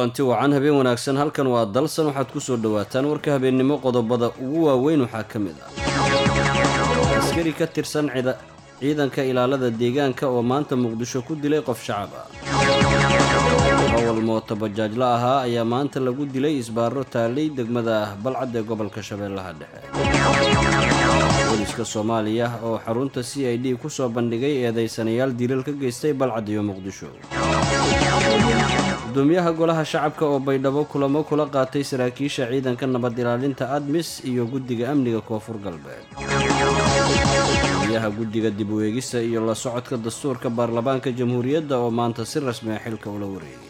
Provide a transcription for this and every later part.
kulanti wacan habeen wanaagsan halkan waa dalsan waxaad ku soo dhowaataan warka habeennimo qodobada ugu waaweyn waxaa ka mid ah askari ka tirsan ciidanka ilaalada deegaanka oo maanta muqdisho ku dilay qof shacab ah awal mooto bajaajla ahaa ayaa maanta lagu dilay isbaaro taalay degmada balcad ee gobolka shabeellaha dhexe booliska soomaaliya oo xarunta c i d kusoo bandhigay eedaysanayaal dilal ka geystay balcad iyo muqdisho gudoomiyaha golaha shacabka oo baydhabo kulamo kula qaatay saraakiisha ciidanka nabad ilaalinta admis iyo guddiga amniga koonfur galbeed gudoomiyaha guddiga dib u eegista iyo la socodka dastuurka baarlamaanka jamhuuriyadda oo maanta si rasmi a xilka ula wareegay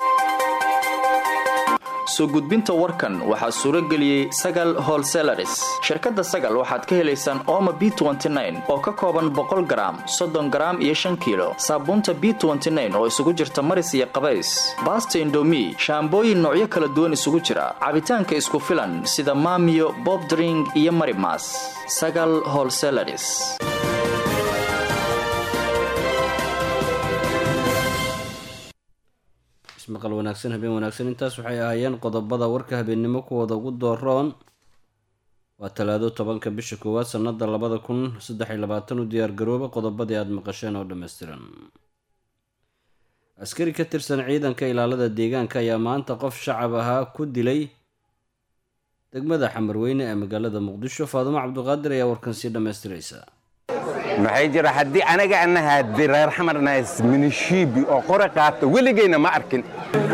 soo gudbinta warkan waxaa suuro geliyey sagal holselaris shirkadda sagal waxaad ka helaysaan ooma b oo ka kooban boqol garaam soddon garaam iyo shan kiilo saabuunta b oo isugu jirta maris iyo qabays baasta indomi shaambooyin noocyo kala duwan isugu jira cabitaanka isku filan sida maamiyo bobdring iyo marimas sagal holselaris ismaqal wanaagsan habeen wanaagsan intaas waxay ahaayeen qodobada warka habeennimo kuwooda ugu dooroon waa talaado tobanka bisha koowaad sannada labada kun saddex iyo labaatan u diyaargarooba qodobadii aada maqasheen oo dhammaystiran askari ka tirsan ciidanka ilaalada deegaanka ayaa maanta qof shacab ahaa ku dilay degmada xamarweyne ee magaalada muqdisho faadumo cabduqaadir ayaa warkan sii dhammaystiraysa maxay jira haddii anaga anaha reer xamarnaas minishiibi oo qore qaata weligayna ma arkin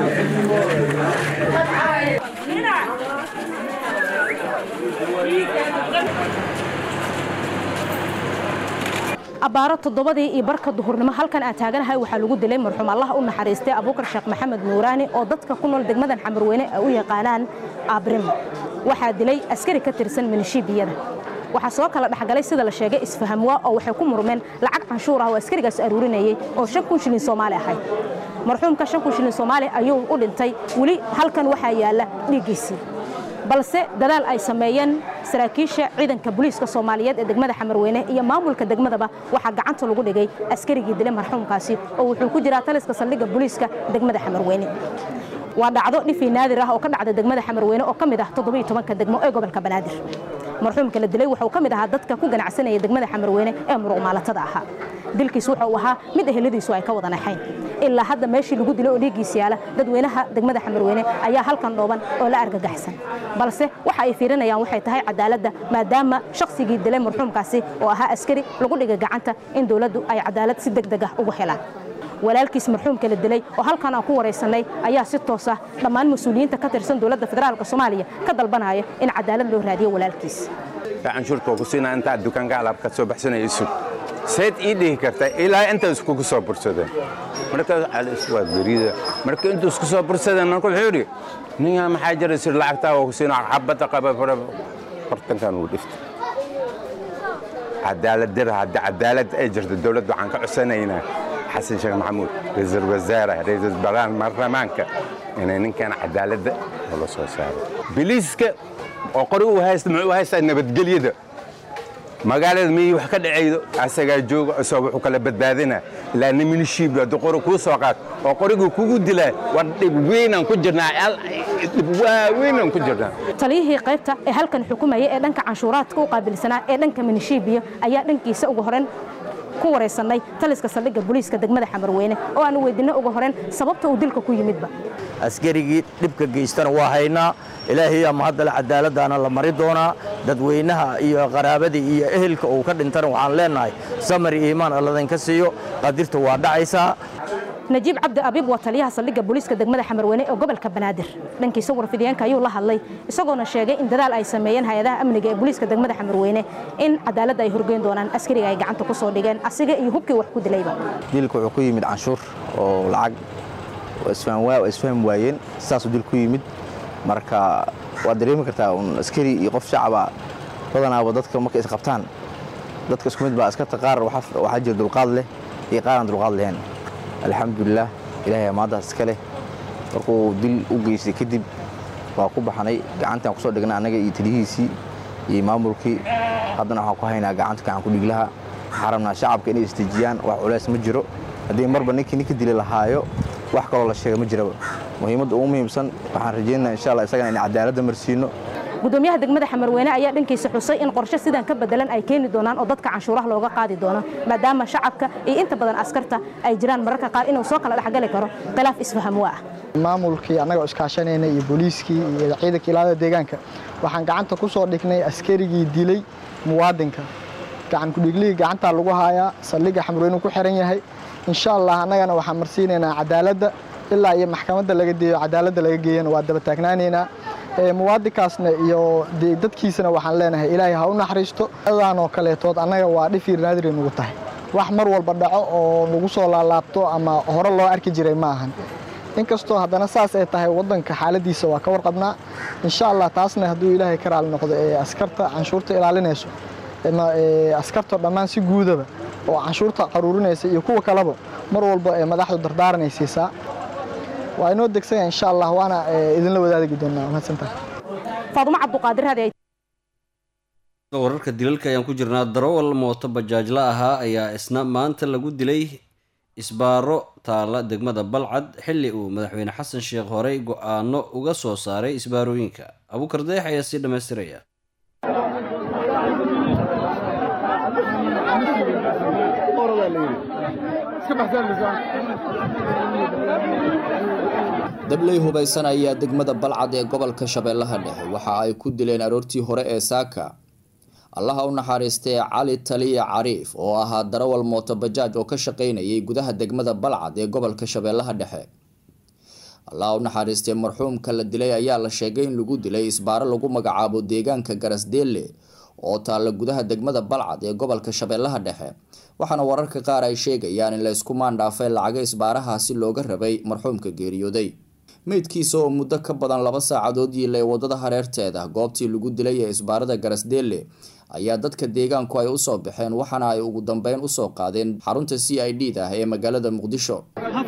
abbaaro toddobadii iyo barka duhurnimo halkan aan taaganahay waxaa lagu dilay marxuum allah u naxariistay abuukar sheekh maxamed nuuraani oo dadka ku nool degmadan xamarweyne ay u yaqaanaan abrimo waxaa dilay askari ka tirsan minishiibiyada waxaa soo kala dhexgalay sida la sheegay isfahamwaa oo waxay ku murmeen lacag canshuur ah oo askarigaas aruurinayay oo shan kun shilin soomaali ahayd marxuumka shan kun shilin soomaali ayuu u dhintay weli halkan waxaa yaalla dhiiggiisii balse dadaal ay sameeyeen saraakiisha ciidanka booliiska soomaaliyeed ee degmada xamarweyne iyo maamulka degmadaba waxaa gacanta lagu dhigay askarigii dilay marxuumkaasi oo wuxuu ku jiraa taliska saldhigga booliiska degmada xamarweyne waa dhacdo dhifii naadir ah oo ka dhacda degmada xamarweyne oo ka mid ah toddobiyo tobanka degmo ee gobolka banaadir marxuumka la dilay wuxuu ka mid ahaa dadka ku ganacsanaya degmada xamarweyne ee muruqmaalatada ahaa dilkiis wuxuu ahaa mid eheladiisu ay ka wada naxayn ilaa hadda meeshii lagu dilay oo dhiiggiisa yaala dadweynaha degmada xamarweyne ayaa halkan dhooban oo la argagaxsan balse waxa ay fiirinayaan waxay tahay cadaaladda maadaama shakhsigii dilay marxuumkaasi oo ahaa askari lagu dhigay gacanta in dowladdu ay cadaalad si deg deg ah ugu helaan walaalkiis marxuumka la dilay oo halkan aan ku waraysanay ayaa si toos ah dhammaan mas-uuliyiinta ka tirsan dowladda federaalka soomaaliya ka dalbanaya in cadaalad loo raadiyo walaalkiis canshuurta ku siinaa intaad dukaanka alaab ka soo baxsanaya isug sayd ii dhihi karta ilaa inta iskugu soo bursadeen markaas calis waa gariida marka intuu isku soo bursadeen marka wuxuu yidhi ninyaa maxaa jira sir lacagtaa waa ku siinaa xabadda qaba bartankan uu dhiftay cadaalad dir haddii cadaalad ay jirto dowladda waxaan ka codsanaynaa xasan sheekh maxamuud ra-iisul wasaare ra-iisul baarlamaanka inay ninkan cadaaladda la soo saaro biliiska oo qori u haysta muxuu haystaa nabadgelyada magaalada miyii wax ka dhacaydo asagaa jooga isoo wuxuu kala badbaadinaa ilaa niminishiib hadduu qori kuu soo qaad oo qoriguu kugu dilaa war dhib weynaan ku jirnaa dhib waaweynaan ku jirnaa taliyihii qaybta ee halkan xukumayay ee dhanka canshuuraadka u qaabilsanaa ee dhanka minishiibiya ayaa dhankiisa ugu horeyn ku waraysanay taliska saldhigga booliiska degmada xamarweyne oo aanu weydiinay ugu horeyn sababta uu dilka ku yimidba askarigii dhibka geystana waa haynaa ilaahay ama haddale cadaaladdaana la mari doonaa dadweynaha iyo qaraabadii iyo ehelka uu ka dhintana waxaan leennahay samari iimaan alladinka siiyo qadirta waa dhacaysaa najiib cabdi abiib waa taliyaha saldhigga booliiska degmada xamarweyne ee gobolka banaadir dhankiisa warfidiyeenka ayuu la hadlay isagoona sheegay in dadaal ay sameeyeen hay-adaha amniga ee booliiska degmada xamarweyne in cadaaladda ay horgeyn doonaan askariga ay gacanta ku soo dhigeen asiga iyo hubkii wax ku dilayba dilka wuxuu ku yimid canshuur oo lacag isfaham waayeen saasuu dil ku yimid marka waad dareemi kartaa un askari iyo qof shacaba badanaaba dadka markay isqabtaan dadka isku mid baa askarta qaar waxaa jira dulqaad leh iyo qaar aan dulqaad lahayn alxamdulilah ilaahay amaadaas iska leh markuu dil u geystay kadib waa ku baxnay gacantaan kusoo dhignay annaga iyo taliyihiisii iyo maamulkii haddana waxaan ku haynaa gacanta gacan ku dhiglaha waxaan rabnaa shacabka inay istejiyaan wax culays ma jiro haddii marba ninkii ninka dili lahaayo wax kaloo la sheega ma jiraba muhiimadda ugu muhiimsan waxaan rajeynaa insha allah isagana in cadaaladda marsiino gudoomiyaha degmada xamarweyne ayaa dhankiisa xusay in qorshe sidan ka bedelan ay keeni doonaan oo dadka canshuuraha looga qaadi doono maadaama shacabka iyo inta badan askarta ay jiraan mararka qaar inuu soo kala dhexgali karo khilaaf isfahamwa ah maamulkii annaga iskaashanayna iyo booliiskii iyo ciidanka ilaalada deegaanka waxaan gacanta ku soo dhignay askarigii dilay muwaadinka gacan kudhiglihii gacantaa lagu haayaa saldhigga xamarweyne ku xiran yahay insha allah annagana waxaan marsiinaynaa cadaaladda ilaa iyo maxkamadda laga deeyo cadaaladda laga geeyana waa daba taagnaanaynaa muwaadinkaasna iyo dadkiisana waxaan leenahay ilaahay ha u naxariisto daanoo kaleetood annaga waa dhifir naadiri nugu tahay wax mar walba dhaco oo nagu soo laalaabto ama hore loo arki jiray ma ahan inkastoo haddana saas ay tahay waddanka xaaladiisa waa ka warqabnaa insha allah taasna hadduu ilaahay ka raali noqdo ee askarta canshuurta ilaalinayso askarta dhammaan si guudaba oo canshuurta qaruurinaysa iyo kuwa kaleba mar walba ee madaxdu dardaaranay siisaa waa inoo degsanya insha allah waana idinla wadaadagi doonaa mahadsantahay faadumo cabduqaadir hadi wararka dilalka ayaan ku jirnaa darawal mooto bajaajla ahaa ayaa isna maanta lagu dilay isbaaro taala degmada balcad xilli uu madaxweyne xasan sheekh horey go-aano uga soo saaray isbaarooyinka abuukar deex ayaa sii dhammaystiraya dabley hubaysan ayaa degmada balcad ee gobolka shabeellaha dhexe waxa ay ku dileen aroortii hore ee saaka allaha u naxariistay cali taliya cariif oo ahaa darawal mooto bajaaj oo ka shaqaynayay gudaha degmada balcad ee gobolka shabeellaha dhexe allaha u naxariistay marxuumka la dilay ayaa la sheegay in lagu dilay isbaaro lagu magacaabo deegaanka garasdeelle oo taalla gudaha degmada balcad ee gobolka shabeellaha dhexe waxaana wararka qaar ay sheegayaan in la isku maandhaafay lacaga isbaarahaasi looga rabay marxuumka geeriyooday meydkiisa oo muddo ka badan laba saacadood yiilay wadada hareerteeda goobtii lagu dilay ee isbaarada garasdeelle ayaa dadka deegaanku ay usoo baxeen waxaana ay ugu dambeyn usoo qaadeen xarunta c i d da ee magaalada muqdisho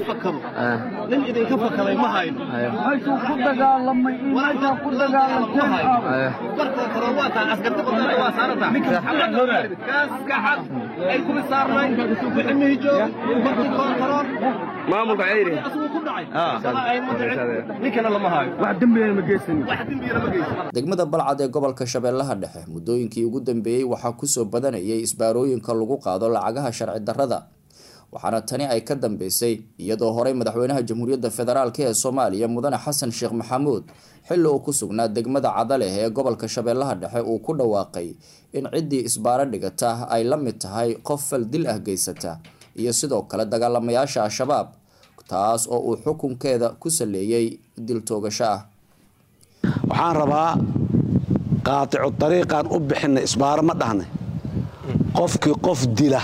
nin idinka fakaday ma hayno meeshuu ku dagaalamay in meeshaa ku dagaalanteen markoo kale waa taa askarta qodana waa saarata kaas kaxad ay kuma saarnay wixii mihijo markii koontaroon maamulka ceyri asuu ku dhacay sama ay ma dhicin ninkana lama hayo wax dembiyana ma geysanin wax dembiyana ma geysan degmada balcad ee gobolka shabeellaha dhexe muddooyinkii ugu dambeeyey waxaa kusoo badanayay isbaarooyinka lagu qaado lacagaha sharci darrada waxaana tani ay ka dambeysay iyadoo horey madaxweynaha jamhuuriyadda federaalk ee soomaaliya mudane xasan sheekh maxamuud xilli uu ku sugnaa degmada cadaleh ee gobolka shabeellaha dhexe uu ku dhawaaqay in ciddii isbaaro dhigata ay la mid tahay qof fal dil ah geysata iyo sidoo kale dagaalamayaasha al-shabaab taas oo uu xukunkeeda ku saleeyey dil toogasho ah waxaan rabaa qaaticu dariiqaan u bixinay isbaaro ma dhahnay qofkii qof dila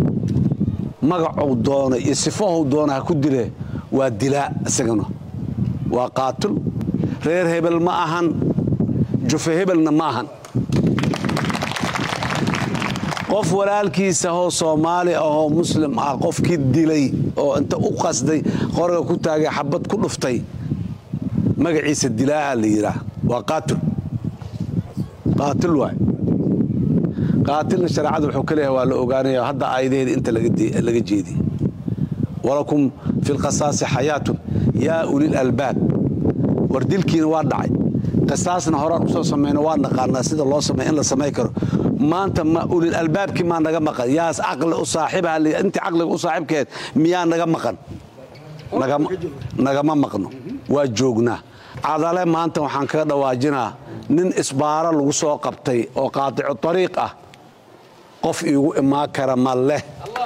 magacuu doona iyo sifahuu doona ha ku dile waa dilaa isagana waa qaatil reer hebel ma ahan jufe hebelna ma ahan qof walaalkiisa oo soomaali ahoo muslim ah qofkii dilay oo inta u qasday qoriga ku taagay xabad ku dhuftay magaciisa dilaaha la yidhaah waa qaatil qaatil waay qaatilna shareecada wuxuu ka leeyahay waa la ogaanaya hadda aayadaheeda inta laga jeediye walakum fi lqasaasi xayaatun yaa ulil albaab war dilkiina waa dhacay qisaasna horaan usoo samayno waa naqaanaa sida loo samey in la samay karo maanta ma ulil albaabkii maa naga maqan yaas caqli u saaxiibaha intii caqliga u saaxiibkeed miyaa naga maqan nagama maqno waa joognaa cadale maanta waxaan kaga dhawaajinaa nin isbaaro lagu soo qabtay oo qaaticu ariiq ah qof iigu imaan kara ma leh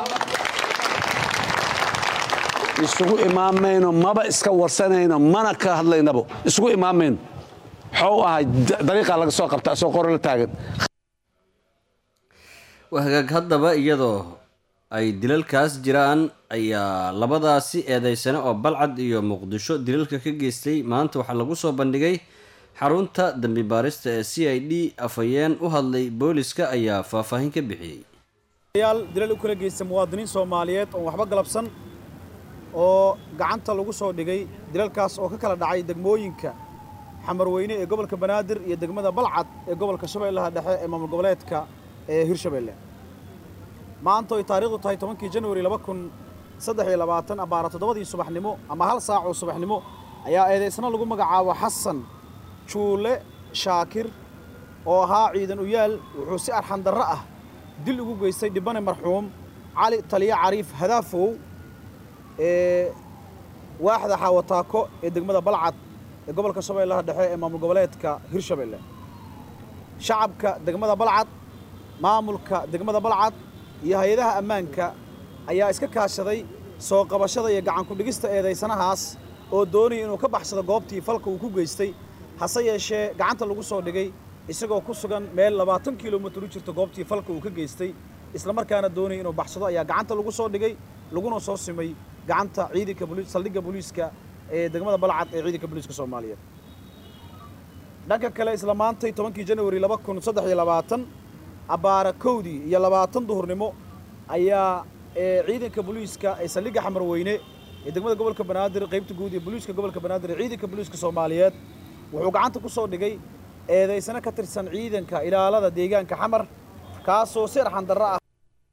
isugu imaamayno maba iska warsanayno mana ka hadlaynabo isugu imaamayno waxuu ahay dariiqaa laga soo qabta asoo qoro la taagan hagaag haddaba iyadoo ay dilalkaas jiraan ayaa labadaasi eedeysane oo balcad iyo muqdisho dilalka ka geystay maanta waxaa lagu soo bandhigay xarunta dambi baarista ee c i d afhayeen u hadlay booliska ayaa faahfaahin ka bixiyey yaal dilal u kala geysta muwaadiniin soomaaliyeed oon waxba galabsan oo gacanta lagu soo dhigay dilalkaas oo ka kala dhacay degmooyinka xamarweyne ee gobolka banaadir iyo degmada balcad ee gobolka shabeellaha dhexe ee maamul goboleedka ee hirshabeelle maanta oy taariikhdu tahay tobankii januari laba kun saddex iyo labaatan abbaara toddobadii subaxnimo ama hal saac oo subaxnimo ayaa eedaysna lagu magacaabo xasan juule shaakir oo ahaa ciidan uyaal wuxuu si arxandarro ah dil ugu geystay dhibane marxuum cali taliya cariif hadaafow ee waaxda xaawataako ee degmada balcad ee gobolka shabeellaha dhexe ee maamul goboleedka hirshabeelle shacabka degmada balcad maamulka degmada balcad iyo hay-adaha ammaanka ayaa iska kaashaday soo qabashada iyo gacan ku-dhigista eedaysanahaas oo doonaya inuu ka baxsado goobtii falka uu ku geystay hase yeeshee gacanta lagu soo dhigay isagoo ku sugan meel labaatan kilomitir u jirta goobtii falka uu ka geystay islamarkaana doonaya inuu baxsado ayaa gacanta lagu soo dhigay laguna soo simay gacanta ciidanka saldhigga booliiska ee degmada balcad ee ciidanka booliiska soomaaliyeed dhanka kale isla maantay tobankii janawari laba kun saddex iyo labaatan abbaara kowdii iyo labaatan duhurnimo ayaa ciidanka booliiska ee saldhigga xamarweyne ee degmada gobolka banaadir qaybta guud ee booliiska gobolka banaadir ee ciidanka booliiska soomaaliyeed wuxuu gacanta ku soo dhigay eedaysano ka tirsan ciidanka ilaalada deegaanka xamar kaasoo si arxandarro ah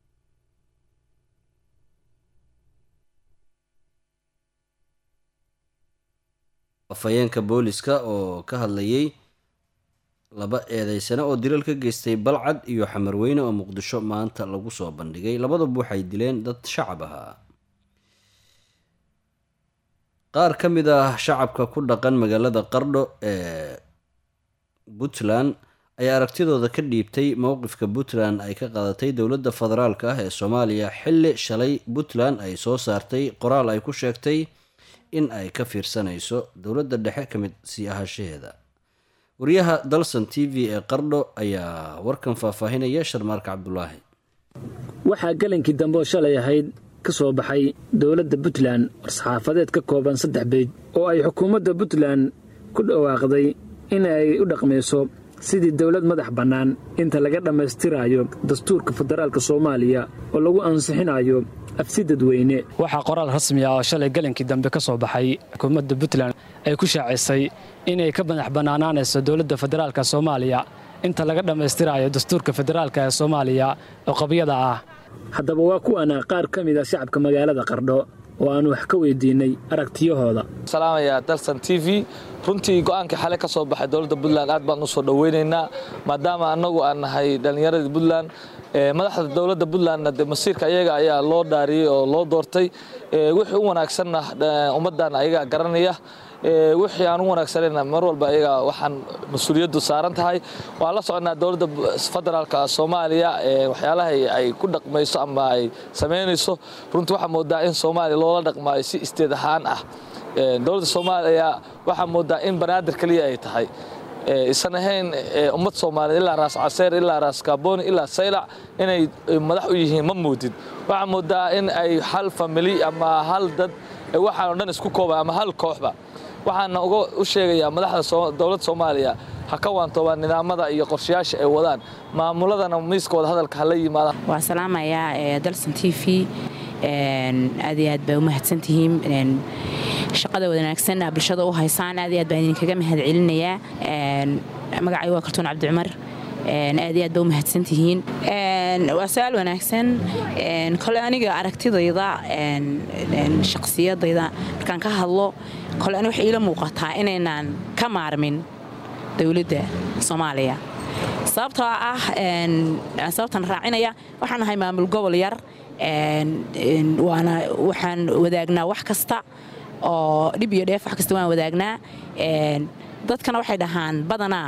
afhayeenka booliska oo ka hadlayay laba eedeysane oo dilal ka geystay balcad iyo xamarweyne oo muqdisho maanta lagu soo bandhigay labaduba waxay dileen dad shacab ahaa qaar ka mid ah shacabka ku dhaqan magaalada qardho ee puntland ayaa aragtidooda ka dhiibtay mowqifka puntland ay ka qaadatay dowladda federaalk ah ee soomaaliya xilli shalay puntland ay soo saartay qoraal ay ku sheegtay in ay ka fiirsanayso dowladda dhexe ka mid sii ahaanshaheeda wariyaha dalson t v ee qardho ayaa warkan faahfaahinaya sharmaarka cabdulaahi waxaa galankii dambe oo shalay ahayd ka soo baxay dowladda puntland war-saxaafadeed ka kooban saddex beyd oo ay xukuumadda puntland ku dhawaaqday in ay u dhaqmayso sidii dowlad madax bannaan inta laga dhammaystiraayo dastuurka federaalka soomaaliya oo lagu ansixinayo afsi dadweyne waxaa qoraal rasmi ah oo shalay galankii dambe ka soo baxay xukuumadda puntland ay ku shaacisay inay ka madax bannaanaanayso dowladda federaalka soomaaliya inta laga dhammaystiraayo dastuurka federaalka ee soomaaliya oo qabyada ah haddaba waa kuwana qaar ka mid a shacabka magaalada qardho oo aan wax ka weydiinay aragtiyahooda salaamaya dalsan t v runtii go'aankii xale ka soo baxay dowladda puntland aad baan u soo dhoweynaynaa maadaama annagu aan nahay dhallinyaradii puntland madaxda dowladda puntlandna de masiirka ayaga ayaa loo dhaariyey oo loo doortay wixii u wanaagsanna ummaddan ayaga garanaya wixii aan u wanaagsanayna mar walba ayaga waxaan mas-uuliyaddu saaran tahay waan la soconaa dowladda federaalka soomaaliya waxyaalaha ay ku dhaqmayso ama ay samaynayso runtii waxaa moodaa in soomaaliya loola dhaqmaayo si isteed ahaan ah dowladda soomaaliya waxaa moodaa in banaadir keliya ay tahay isan ahayn ummad soomaaliyeed ilaa raas caseer ilaa raas kaaboni ilaa saylac inay madax u yihiin ma moodid waxaa moodaa in ay hal famili ama hal dad waxaan o dhan isku kooban ama hal kooxba waxaana uga u sheegayaa madaxda dowladda soomaaliya ha ka waantoobaan nidaamada iyo qorshayaasha ay wadaan maamuladana miiska wada hadalka hala yimaadaan waa salaamayaa dalson t v aad iyo aad baa u mahadsantihiin shaqada wanaagsan bulshada u haysaan aad iyo aad baan idinkaga mahad celinayaa magacay waa kartuun cabdicumar aad iyo aad baa u mahadsantihiin waa su-aal wanaagsan kole aniga aragtidayda shaqsiyadayda markaan ka hadlo kole ani waxay iila muuqataa inaynaan ka maarmin dowladda soomaaliya sababtoo ah sababtan raacinaya waxaan nahay maamul gobol yar waana waxaan wadaagnaa wax kasta oo dhib iyo dheef wax kasta waan wadaagnaa dadkana waxay dhahaan badanaa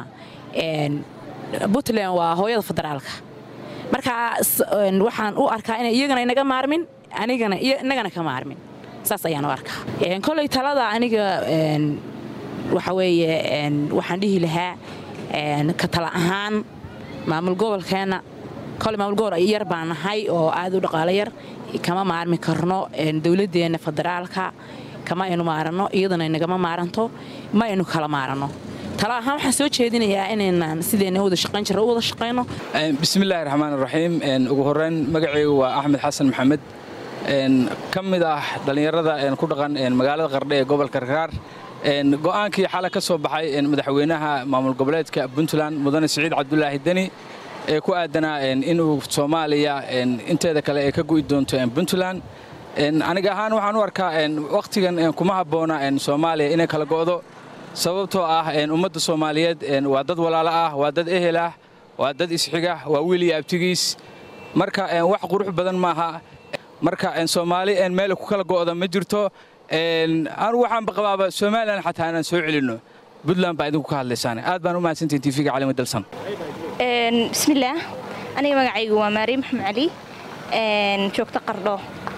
puntland waa hooyada federaalka marka waxaan u arkaa ina iyagana inaga maarmin anigana inagana ka maarmin saas ayaan u arkaa koley talada aniga waxa weeye waxaan dhihi lahaa ka tala ahaan maamul gobolkeenna kole maamul gobol yar baan nahay oo aad u dhaqaalo yar kama maarmi karno dowladdeenna federaalka kama aynu maaranno iyadana inagama maaranto ma aynu kala maaranno tala ahaan waxaan soo jeedinayaa inaynaan sideenna wada shaqayn jirra u wada shaqayno bismillaahi raxmaan raxiim ugu horreyn magacaygu waa axmed xasan maxamed ka mid ah dhallinyarada ku dhaqan magaalada qardhe ee gobolka rakaar go'aankii xale ka soo baxay madaxweynaha maamul goboleedka puntland mudane siciid cabdulaahi deni ee ku aadanaa inuu soomaaliya inteeda kale ay ka gu'i doonto puntland aniga ahaan waxaan u arkaa wakhtigan kuma habboona soomaaliya inay kala go'do sababtoo ah ummadda soomaaliyeed waa dad walaalo ah waa dad ehel ah waa dad isxiga waa wiil iyo abtigiis marka wax qurux badan maaha marka soomaali meel ku kala go'da ma jirto anu waxaanba qabaaba somalilan xataa inaan soo celinno buntland baa idinku ka hadlaysaan aad baan u mahadsantihin tv-ga calima dalsan bismillaah aniga magacaygu waa maariin maxamed cali joogto qardho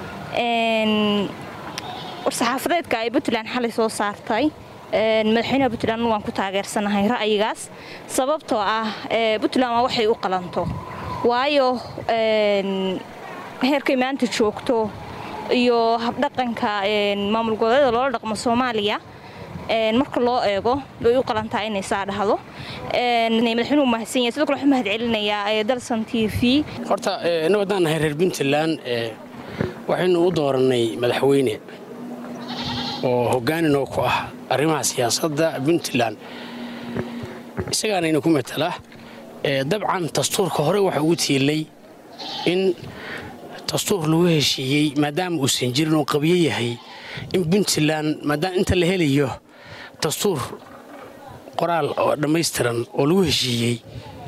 war-saxaafadeedka ay puntland xalay soo saartay madaxweynaha puntland waan ku taageersanahay ra'yigaas sababtoo ah puntland waa waxay u qalanto waayo heerkay maanta joogto iyo habdhaqanka maamul goboleeda loola dhaqmo soomaaliya marka loo eego way u qalantaa inay saa dhahdo madaxweynuhu mahadsan yahay sidoo kale waxaan mahad celinayaa dalsan t v horta innagu haddaan nahay reer puntland waxaynu u doorannay madaxweyne oo hogaaninoo ku ah arrimaha siyaasadda puntland isagaanayna ku matala dabcan dastuurka hore waxa ugu tiilay in dastuur lagu heshiiyey maadaama uusan jirin oo qabyo yahay in puntland maadaama inta la helayo dastuur qoraal oo dhammaystiran oo lagu heshiiyey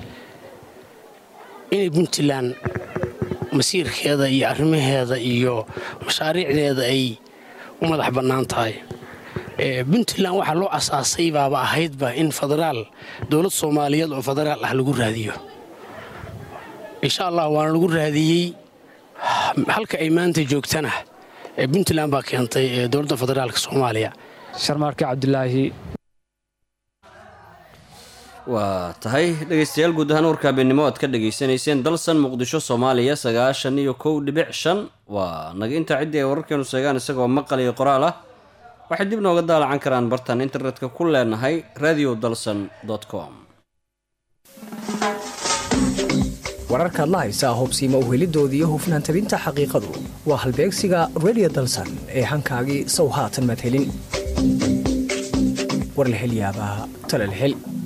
inay puntland masiirkeeda iyo arrimaheeda iyo mashaariicdeeda ay u madax bannaan tahay puntland waxaa loo asaasay baaba ahaydba in federaal dowlad soomaaliyeed oo federaal ah lagu raadiyo insha allah waana lagu raadiyey halka ay maanta joogtana puntland baa keentay dowladda federaalka soomaaliya sharmaarke cabdulaahi waa tahay dhegaystayaal guud ahaan warka habeennimo aad ka dhegaysanayseen dalsan muqdisho soomaaliya sagaashan iyo kow dhibic shan waa naga intaa ciddii ay wararkeenu sheegaan isagoo maqal iyo qoraal ah waxay dib nooga daalacan karaan bartan internetka ku leenahay radio dalsan com wararkaad la haysaa hubsiima uhelidoodii iyo hufnaan tabinta xaqiiqadu waa halbeegsiga radio dalsan ee hankaagii sow haatan madhelin warlahelyaabaa talalhel